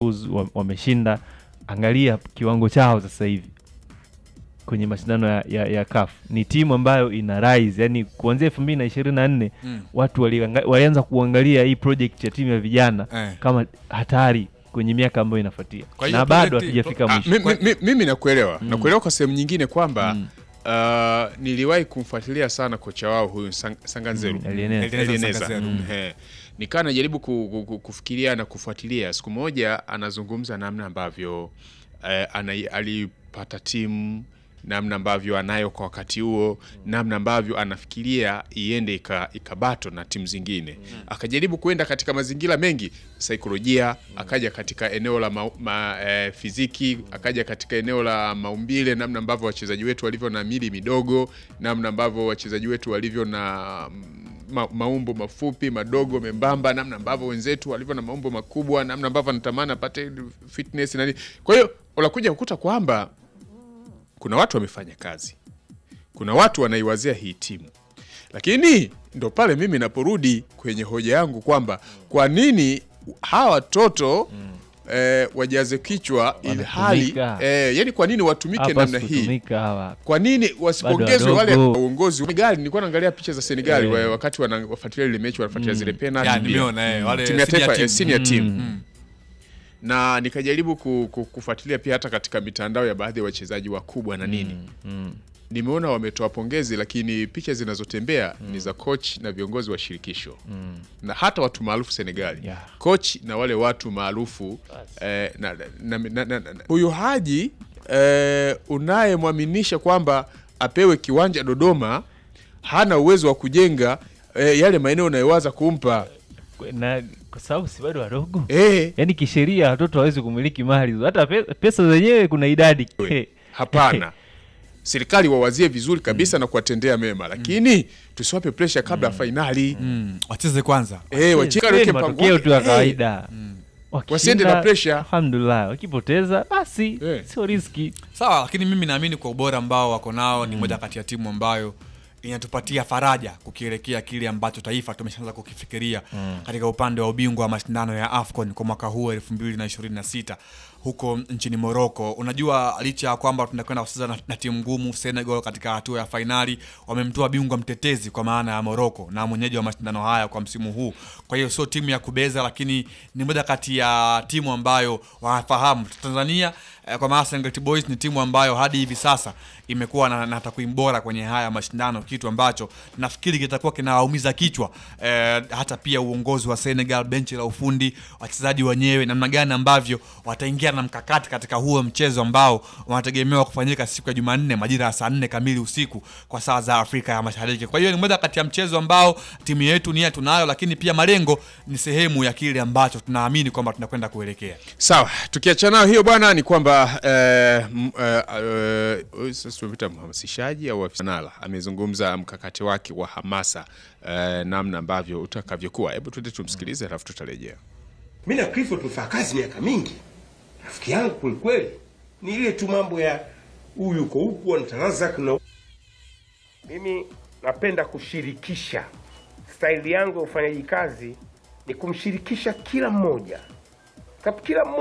wamefuzu wa- wameshinda. Angalia kiwango chao sasa hivi kwenye mashindano ya, ya, ya CAF ni timu ambayo ina rise, yani kuanzia elfu mbili na ishirini na nne Mm. watu walianga- walianza kuangalia hii project ya timu ya vijana Eh. kama hatari kwenye miaka ambayo inafuatia, Kwa hiyo na bado project- hatujafika Ah, mwisho. mi- mi- mi- mimi nakuelewa nakuelewa kwa sehemu nyingine kwamba Mm. uh, niliwahi kumfuatilia sana kocha wao huyu Sang- Sanganzeru Mm, Elieneza. Elieneza Elieneza. Sanganzeru. Mm. Ehe. nikaa najaribu ku, ku, ku, kufikiria na kufuatilia siku moja anazungumza namna ambavyo eh, ana, alipata timu namna ambavyo anayo kwa wakati huo namna ambavyo anafikiria iende ika- ikabato na timu zingine akajaribu kuenda katika mazingira mengi saikolojia akaja katika eneo la ma, ma, eh, fiziki akaja katika eneo la maumbile namna ambavyo wachezaji wetu walivyo na mili midogo namna ambavyo wachezaji wetu walivyo na mm, ma, maumbo mafupi madogo membamba namna ambavyo wenzetu walivyo na maumbo makubwa namna ambavyo anatamani apate fitness na nini kwa hiyo unakuja kukuta kwamba kuna watu wamefanya kazi kuna watu wanaiwazia hii timu lakini ndo pale mimi naporudi kwenye hoja yangu kwamba kwa nini hawa watoto eh, wajaze kichwa ili hali Wanatumika. eh, yani kwa nini watumike Hapa namna hii sikutumika hawa kwa nini wasipongezwe wale wadogo. uongozi Senegal nilikuwa naangalia picha za Senegal Eh. wa- wakati wana- wafuatilia ile mechi wanafuatilia zile Ya, penalty nimeona eh, wale timu ya senior taifa team. eh, senior team Mm. na nikajaribu ku, ku, kufuatilia pia hata katika mitandao ya baadhi ya wachezaji wakubwa na nini mm. nimeona wametoa pongezi lakini picha zinazotembea ni za coach na viongozi wa shirikisho na hata watu maarufu Senegali Yeah. coach na wale watu maarufu eh, na, na, na, na, na, na. huyu Haji eh, unayemwaminisha kwamba apewe kiwanja Dodoma hana uwezo wa kujenga eh, yale maeneo unayowaza kumpa na kwa sababu si bado wadogo eh, yaani kisheria watoto hawezi kumiliki mali hizo. hata pe- pesa zenyewe kuna idadi hapana serikali wawazie vizuri kabisa na kuwatendea mema lakini tusiwape presha kabla ya fainali Mm. wacheze kwanza eh, wacheka Ni weke mpango matokeo wake. tu ya Eh, kawaida Wakishinda, Wasiende na pressure. alhamdulillah wakipoteza basi Eh. sio riski sawa lakini mimi naamini kwa ubora ambao wako nao ni moja kati ya timu ambayo inatupatia faraja kukielekea kile ambacho taifa tumeshaanza kukifikiria katika upande wa ubingwa wa mashindano ya afcon kwa mwaka huu 2026 huko nchini morocco unajua licha ya kwamba tunakwenda kucheza na, na timu ngumu senegal katika hatua ya fainali wamemtoa bingwa mtetezi kwa maana ya morocco na mwenyeji wa mashindano haya kwa msimu huu kwa hiyo sio timu ya kubeza lakini ni moja kati ya timu ambayo wanafahamu tanzania eh, kwa maana Serengeti Boys ni timu ambayo hadi hivi sasa imekuwa na, na takwimu bora kwenye haya mashindano, kitu ambacho nafikiri kitakuwa kinawaumiza kichwa eh, hata pia uongozi wa Senegal, benchi la ufundi, wachezaji wenyewe, namna gani ambavyo wataingia na mkakati katika huo mchezo ambao wanategemewa kufanyika siku ya Jumanne majira ya saa nne kamili usiku kwa saa za Afrika ya Mashariki. Kwa hiyo ni moja kati ya mchezo ambao timu yetu nia tunayo, lakini pia malengo ni sehemu ya kile ambacho tunaamini kwamba tunakwenda kuelekea. sawa tukiachana nayo hiyo bwana ni kwamba eh, m- eh, eh, huyu sasa tumepita mhamasishaji au afisa nala amezungumza mkakati wake wa hamasa eh, namna ambavyo utakavyokuwa hebu tuende tumsikilize alafu tutarejea mi na Clifford tumefanya kazi miaka mingi, rafiki yangu kwelikweli. Ni ile tu mambo ya huyu yuko huku anatarazak na mimi napenda kushirikisha. Staili yangu ya ufanyaji kazi ni kumshirikisha kila mmoja, sababu kila mmoja